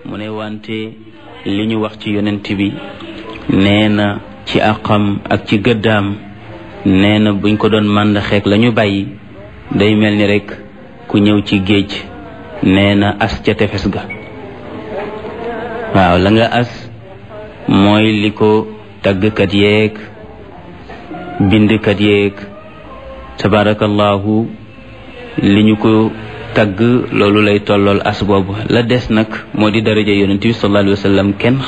mu ne wante li ñu wax ci yonent bi nee na ci àqam ak ci gëddaam nee na buñ ko doon màndaxeek la ñu bàyyi day mel ni rek ku ñëw ci géej nee na as ca tefes ga waaw la nga as mooy li ko tàggkat yeeg bindkat yeeg tabarakallahu li ñu ko tagg loolu lay tollool as boobu la des nag moo di daraja yonent bi sallallahu alayhi wa sallam kenn